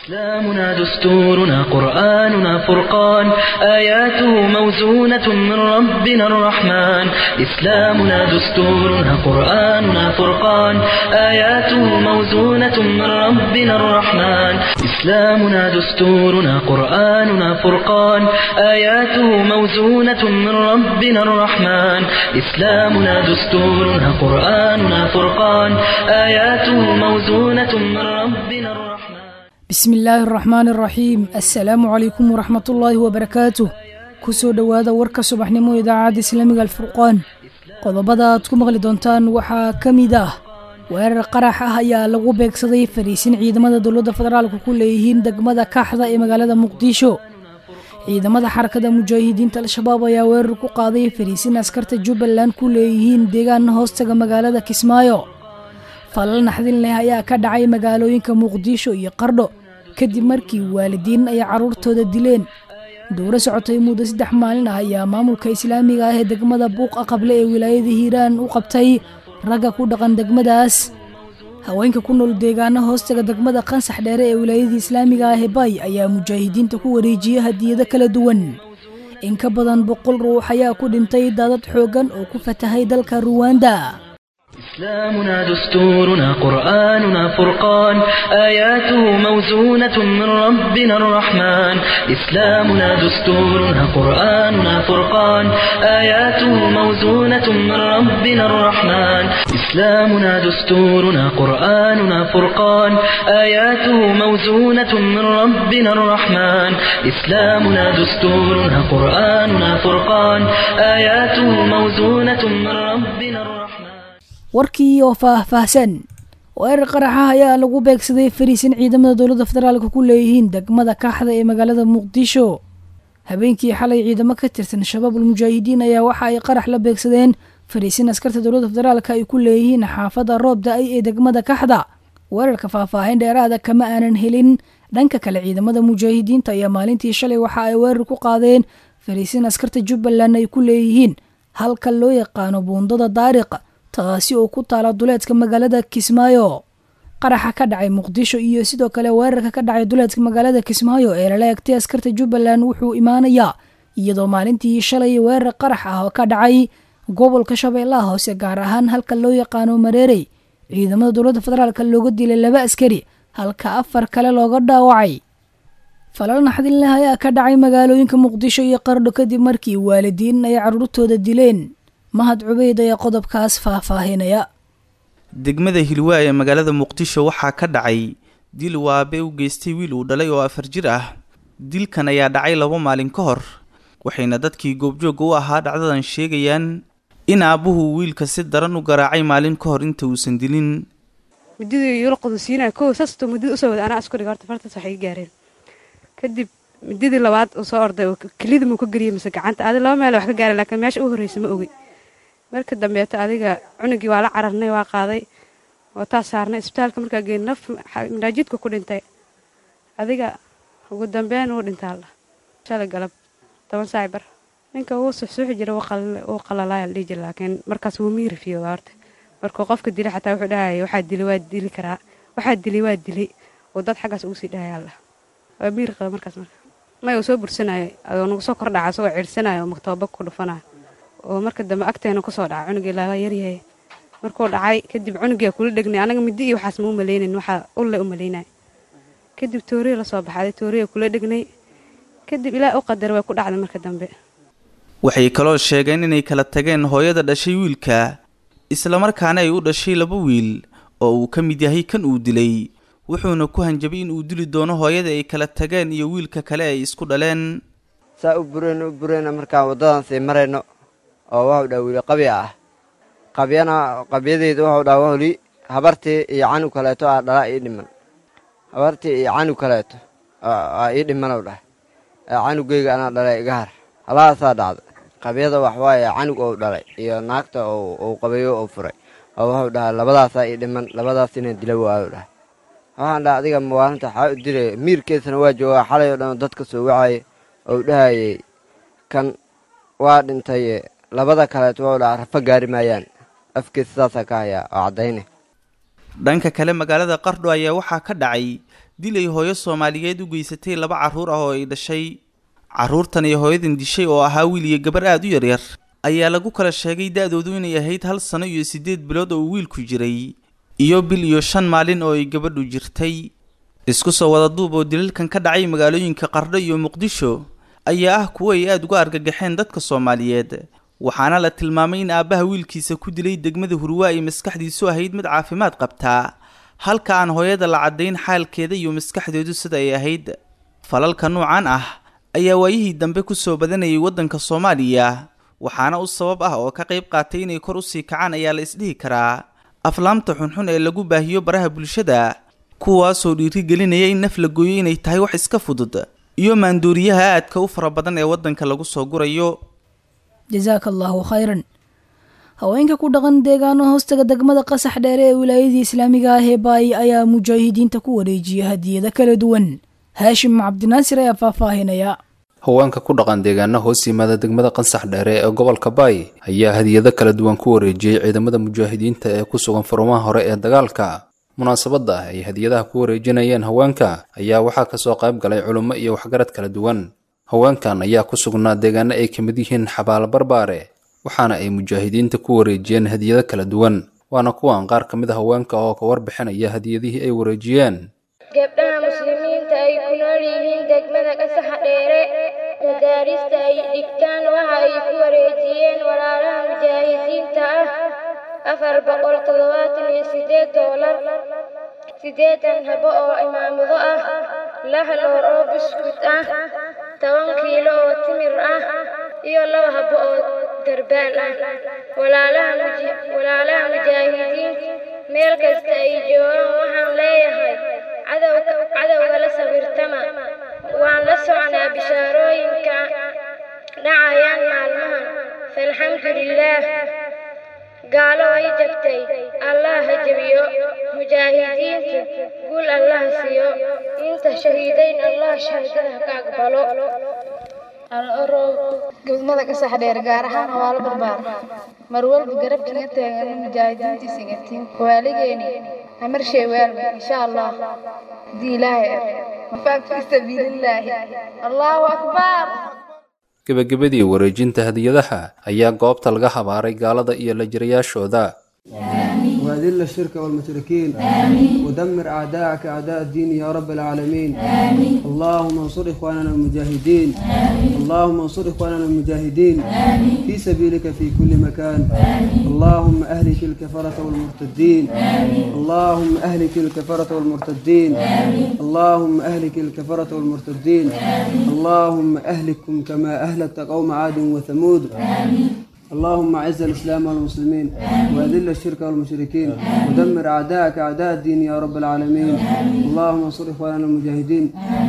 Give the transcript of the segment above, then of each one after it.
إسلامنا دستورنا قرآننا فرقان آياته موزونة من ربنا الرحمن إسلامنا دستورنا قرآننا فرقان آياته موزونة من ربنا الرحمن إسلامنا دستورنا قرآننا فرقان آياته موزونة من ربنا الرحمن إسلامنا دستورنا قرآننا فرقان آياته موزونة من ربنا الرحمن bismi illaahi araxmaan araxiim assalaamu calaykum waraxmatullaahi wabarakaatuh kusoo dhowaada warka subaxnimo idaacadda islaamiga alfurqaan qodobada aad ku maqli doontaan waxaa ka mid ah weerar qarax ah ayaa lagu beegsaday fariisin ciidamada dowladda federaalka ku leeyihiin degmada kaaxda ee magaalada muqdisho ciidamada xarakada mujaahidiinta al-shabaab ayaa weerar ku qaaday fariisin askarta jubbaland ku leeyihiin deegaan hoostaga magaalada kismaayo falal naxdin leh ayaa ka dhacay magaalooyinka muqdisho iyo qardho kadib markii waalidiin ay carruurtooda dileen dowro socotay muddo saddex maalin ah ayaa maamulka islaamiga ah ee degmada buuq aqable ee wilaayada hiiraan u qabtay ragga ku dhaqan degmadaas haweenka ku nool deegaano hoostaga degmada qansax dheere ee wilaayada islaamiga ah ee bay ayaa mujaahidiinta ku wareejiyey hadiyado kala duwan in ka badan boqol ruux ayaa ku dhintay daadad xooggan oo ku fatahay dalka ruwanda إسلامنا دستورنا قرآننا فرقان آياته موزونة من ربنا الرحمن إسلامنا دستورنا قرآننا فرقان آياته موزونة من ربنا الرحمن إسلامنا دستورنا قرآننا فرقان آياته موزونة من ربنا الرحمن إسلامنا دستورنا قرآننا فرقان آياته موزونة من ربنا الرحمن warkii oo faah-faahsan weerar qaraxa ayaa lagu beegsaday fariisin ciidamada dowladda federaalka ku leeyihiin degmada kaaxda ee magaalada muqdisho habeenkii xalay ciidamo ka tirsan shabaabul mujaahidiin ayaa waxa ay qarax la beegsadeen fariisin askarta dowladda federaalka ay ku leeyihiin xaafadda roob da-ay ee degmada kaxda weerarka faahfaahin dheeraada kama aanan helin dhanka kale ciidamada mujaahidiinta ayaa maalintii shalay waxa ay weerar ku qaadeen fariisin askarta jubbaland ay ku leeyihiin halka loo yaqaano buundada daariq taasi oo ku taala duleedka magaalada kismaayo qaraxa ka dhacay muqdisho iyo sidoo kale weerarka ka dhacay duleedka magaalada kismaayo ee lala egtay askarta jubbaland wuxuu imaanayaa iyadoo maalintii shalay weerar qarax ah oo ka dhacay gobolka shabeellaha hoose gaar ahaan halka loo yaqaano mareerey ciidamada dowladda federaalk looga dilay laba askari halka afar kale looga dhaawacay falal naxdin leh ayaa ka dhacay magaalooyinka muqdisho iyo qardho kadib markii waalidiin ay carruurtooda dileen mahad cubeyd ayaa qodobkaas faahfaahinaya degmada hilwaa ee magaalada muqdisho waxaa ka dhacay dil waabe u geystay wiil uu dhalay oo afar jir ah dilkan ayaa dhacay laba maalin ka hor waxayna dadkii goobjoogga u ahaa dhacdadan sheegayaan in aabbuhu wiilka si daran u garaacay maalin ka hor inta uusan dilin mididii yula qodosiinaya kow saastoo midida usoo wada anaa isku dhiga horta fartaas waxay gaareen kadib mididii labaad uu soo orday oo kelida muu ka geliyay mise gacanta adi laba meel wax ka gaareen laakiin meesha u horreysa ma ogi marka dambeeto adiga cunugii waa la cararnay waa qaaday oo taas saarnay isbitaalka markaa geyn naf manaajidka ku dhintay adiga ugu dambeyn wuu dhintaalla shalay galab toban saaci bar ninka wuu suxsuuxi jira wuu qalalaaya la dhihi jira laakiin markaas wuu miirifiyo waa horta markuu qofka dilay xataa wuxuu dhahaya waxaa dilay waa dili karaa waxaa dilay waa dilay oo dad xaggaas ugu sii dhahaya allah waa miiri qaba markaas marka may uu soo bursanayo adoo nagu soo kordhaca asagoo ciirsanayo oo maktababa ku dhufanayo oo marka dambe agteena kusoo dhaca cunugii laa yaryahay markuu dhacay kadib cunugia kula dhegnay anaga midi iyo waxaas ma u malaynayn waxaa ulle u malaynay kadib tooriya la soo baxday tooriya kula dhegnay kadib ilaa u qadar way ku dhacday marka dambe waxay kaloo sheegeen inay kala tageen hooyada dhashay wiilka islamarkaana ay u dhashay laba wiil oo uu ka mid yahay kan uu dilay wuxuuna ku hanjabay in uu dili doono hooyada ay kala tageen iyo wiilka kale ay isku dhaleen saa u bureyno u bureyna markaan waddadan sii marayno oo waxuu dhaha wiili qabya ah qabyana qabyadeyda waxuu dhaha waholi habartii iyo canug kaleeto aa dhala ii dhiman habartii iyo canug kaleeto aa ii dhimanow dhahay canugeyga anaa dhalay iga har halahaasaa dhacda qabyada waxwaaye canug ou dhalay iyo naagta ou qabayo ou furay oo waxuu dhahaa labadaasaa ii dhiman labadaas inaan dila waayu dhahay waxaan dhaha adiga mawaalinta waxaa u dilaya miirkeesana waa joogaa xalay oo dhan dadka soo wacaya ou dhahayey kan waa dhintaye labada kaleeto waa dhaha rafa gaari maayaan afkiisa saasaa ka hayaa oo caddayne dhanka kale magaalada qardho ayaa waxaa ka dhacay dil ay hooyo soomaaliyeed u geysatay laba carruur ah oo ay dhashay carruurtan iyo hooyadan dishay oo ahaa wiil iyo gabar aada u yaryar ayaa lagu kala sheegay da-doodu inay ahayd hal sano iyo siddeed bilood oo uu wiilku jiray iyo bil iyo shan maalin oo ay gabadhu jirtay isku soo wada duub oo dilalkan ka dhacay magaalooyinka qardho iyo muqdisho ayaa ah kuwo ay aada uga argagaxeen dadka soomaaliyeed waxaana la tilmaamay in aabbaha wiilkiisa ku dilay degmada hurwaa ay maskaxdiisu ahayd mid caafimaad qabtaa halka aan hooyada la caddayn xaalkeeda iyo maskaxdeedu sida ay ahayd falalka noocan ah ayaa waayihii dambe ku soo badanayay waddanka soomaaliya waxaana u sabab ah oo ka qayb qaatay inay kor usii kacaan ayaa la isdhihi karaa aflaamta xunxun ee lagu baahiyo baraha bulshada kuwaasoo dhiirigelinaya in naf la gooyo inay tahay wax iska fudud iyo maanduuriyaha aadka u fara badan ee waddanka lagu soo gurayo jasaaka allaahu khayran haweenka ku dhaqan deegaano hoostaga degmada qasax dheere ee wilaayadii islaamiga ah ee baay ayaa mujaahidiinta ku wareejiya hadiyado kala duwan haashim cabdinaasir ayaa faahfaahinaya haweenka ku dhaqan deegaano hoos yimaada degmada qansax dheere ee gobolka baay ayaa hadiyado kala duwan ku wareejiyey ciidamada mujaahidiinta ee ku sugan furumaha hore ee dagaalka munaasabadda ay hadiyadaha ku wareejinayeen haweenka ayaa waxaa kasoo qayb galay culummo iyo waxgarad kala duwan haweenkan ayaa ku sugnaa deegaano ay ka mid yihiin xabaalo barbaare waxaana ay mujaahidiinta ku wareejiyeen hadiyado kala duwan waana kuwan qaar ka mid a haweenka oo ka warbixinaya hadiyadihii ay wareejiyeen gabdhaha muslimiinta ay ku nool yihiin degmada qasaxa dheere madaarista ay dhigtaan waxa ay ku wareejiyeen walaalaha mujaahidiinta ah afar boqol toddobaatan iyo sideed doolar siddeetan habo oo imaamado ah lix loor oo buskut ah toban kiilo oo timir ah iyo laba habo oo darbaan ah walaalaha mujaahidiin meel kasta ay joogaan waxaan leeyahay cadowga la sawirtama waan la soconaa bishaarooyinka dhacayaan maalmahan faalxamdulilaah gaalo way jabtay allah ha jebiyo mujaahidiintu guul allah siiyo inta shahiidayn allah shahaadada ka aqbalo gudmada ka sax dheer gaar ahaan hawaalo barbaar mar walba garabkiga taagan mujaahidiintii sigatiin waaligeeni amar shay waalba insha allah hadii ilaahay mafaaq fi sabiilillaahi allahu akbar gebagabadii wareejinta hadiyadaha ayaa goobta laga habaaray gaalada iyo la jirayaashooda وأذل الشرك والمشركين ودمر أعداءك أعداء الدين يا رب العالمين اللهم انصر إخواننا المجاهدين اللهم انصر إخواننا المجاهدين في سبيلك في كل مكان اللهم أهلك الكفرة والمرتدين اللهم أهلك الكفرة والمرتدين اللهم أهلك الكفرة والمرتدين اللهم أهلكم كما أهلكت قوم عاد وثمود اللهم اعز الاسلام والمسلمين واذل الشرك والمشركين ودمر اعداءك اعداء الدين يا رب العالمين اللهم انصر اخواننا المجاهدين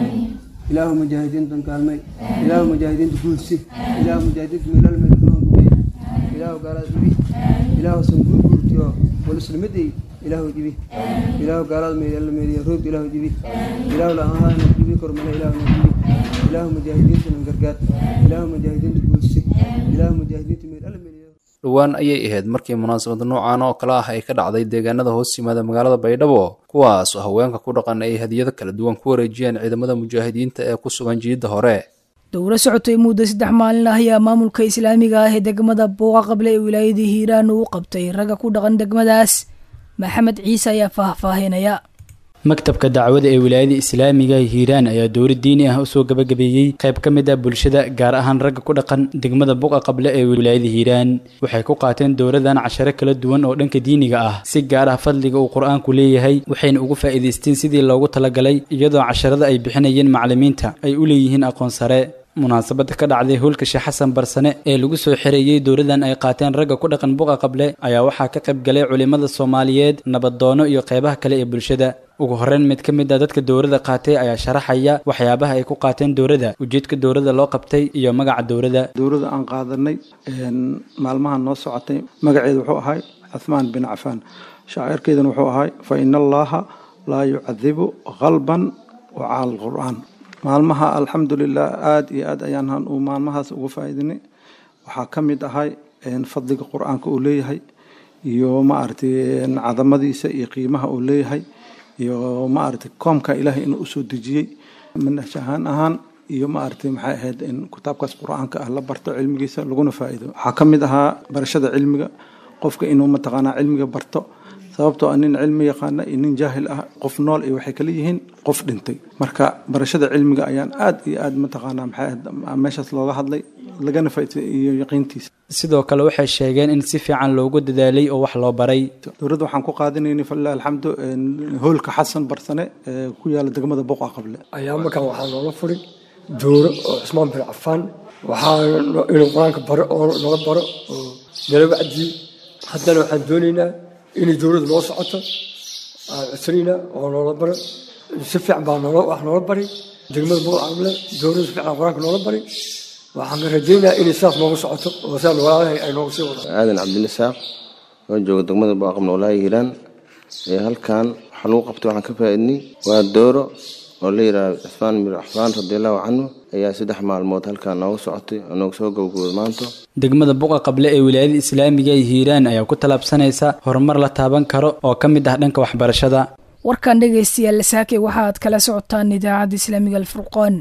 اله مجاهدين تنكالمي اله مجاهدين تقولسي اله مجاهدين من المدنون اله قال ذبي اله سنقول قلتيو والسلمدي اله جبي اله قال مي يلا مي روب اله جبي اله لا انا جبي كرمنا اله جبي اله مجاهدين تنقرقات اله مجاهدين تقولسي اله مجاهدين من dhowaan ayay ahayd markii munaasabad noocan oo kale ah ay ka dhacday deegaanada hoos yimaada magaalada baydhabo kuwaas oo haweenka ku dhaqan ay hadiyado kala duwan ku wareejiyeen ciidamada mujaahidiinta ee ku sugan jiidda hore dowro socotay muddo saddex maalin ah ayaa maamulka islaamiga ah ee degmada buuqa qable ee wilaayadii hiiraan uu qabtay ragga ku dhaqan degmadaas maxamed ciise ayaa faahfaahinaya maktabka dacwada ee wilaayada islaamiga hiiraan ayaa dowra diini ah usoo gabagabeeyey qayb ka mid ah bulshada gaar ahaan ragga ku dhaqan degmada buqa qable ee wilaayada hiiraan waxay ku qaateen dowradan casharo kala duwan oo dhanka diiniga ah si gaar ah fadliga uu qur-aanku leeyahay waxayna ugu faa'iidaysteen sidii loogu talagalay iyadoo casharada ay bixinayeen macallimiinta ay u leeyihiin aqoon sare munaasabada ka dhacday hoolka sheekh xasan barsane ee lagu soo xereeyey dowladan ay qaateen ragga ku dhaqan buqa qable ayaa waxaa ka qayb galay culimmada soomaaliyeed nabadoono iyo qeybaha kale ee bulshada ugu horreyn mid ka mid a dadka dowladda qaatay ayaa sharaxaya waxyaabaha ay ku qaateen dowladda ujeedka dowladda loo qabtay iyo magaca dowladda dowladda aan qaadanay maalmahan noo socotay magaceeda wuxuu ahay cuthmaan bin cafaan shaacirkeedana wuxuu ahay fa ina allaha laa yucadibu qalban wa cala alqur'aan maalmaha alxamdulilah aada iyo aad ayaan uu maalmahaas uga faa'iidinay waxaa ka mid ahay fadliga qur-aanka uu leeyahay iyo maaragtay cadamadiisa iyo qiimaha uu leeyahay iyo maaragtay koomka ilaahay inuu usoo dejiyey manhaj ahaan ahaan iyo maaragtay maxay ahayd in kitaabkaas qur-aanka ah la barto cilmigiisa laguna faa'iido waxaa ka mid ahaa barashada cilmiga qofka inuu mataqaanaa cilmiga barto sababtoo ah nin cilmi yaqaana iyo nin jaahil ah qof nool iyo waxay kala yihiin qof dhintay marka barashada cilmiga ayaan aad iyo aad mataqaanaa maxay ahayd meeshaas looga hadlay lagana faa'iiday iyo yaqiintiisa sidoo kale waxay sheegeen in si fiican loogu dadaalay oo wax loo baray dowladda waxaan ku qaadanaynay falilah alxamdu hoolka xasan barsane ee ku yaala degmada boqa qable ayaa markaan waxaa loola furay dooro oo cusmaan bin cafaan waxaa inuu qur-aanka baro oo nala baro oo nala wacdiyey haddana waxaan doonaynaa inay dowladda noo socoto aan codsanaynaa oo noola baro si fiican baa noola wax noola baray degmada boqa qable dowladda si fiican qur-aanka noola baray waxaan rajaynayaa inay sidaas noogu socoto oo sidaa noolaalahay ay noogu sii wado aadan cabdilisaaq oo jooga degmada boqaqab noolaahi hiiraan ee halkan waxaa lagu qabtay waxaan ka faa'iidnay waa dooro oo la yidhaahdo cusmaan bin cafaan radiallahu canhu ayaa saddex maalmood halkan nooga socotay oo nooga soo gabagabooday maanta degmada buqa qable ee wilaayada islaamiga ee hiiraan ayaa ku tallaabsanaysa horumar la taaban karo oo ka mid ah dhanka waxbarashada warkan dhegaystayaal saake waxaad kala socotaan idaacadda islaamiga alfurqaan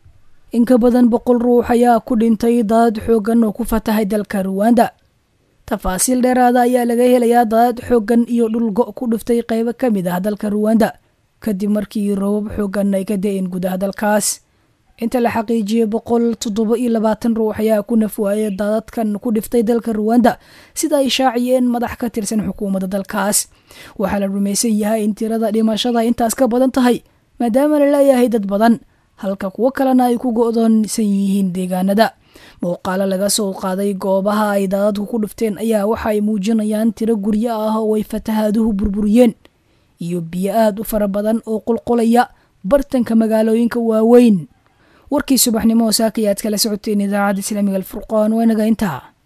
in ka badan boqol ruux ayaa ku dhintay daadad xooggan oo ku fatahay dalka ruwanda tafaasiil dheeraada ayaa laga helayaa daadad xooggan iyo dhul go' ku dhuftay qaybo ka mid ah dalka ruwanda kadib markii roobab xooggan ay ka da-een gudaha dalkaas inta la xaqiijiyey boqol toddoba iyo labaatan ruux ayaa ku nafwaayay daadadkan ku dhiftay dalka ruwanda sida ay shaaciyeen madax ka tirsan xukuumadda dalkaas waxaa la rumaysan yahay in tirada dhimashada intaas ka badan tahay maadaama la leeyahay dad badan halka kuwo kalena ay ku go-doonsan yihiin deegaanada muuqaalo laga soo qaaday goobaha ay daadadku ku dhufteen ayaa waxa ay muujinayaan tiro guryo ah oo ay fatahaaduhu burburiyeen iyo biyo aad u fara badan oo qulqulaya bartanka magaalooyinka waaweyn warkii subaxnimo oo saakayaad kala socoteen idaacadda islaamiga alfurqaan waa inaga intaa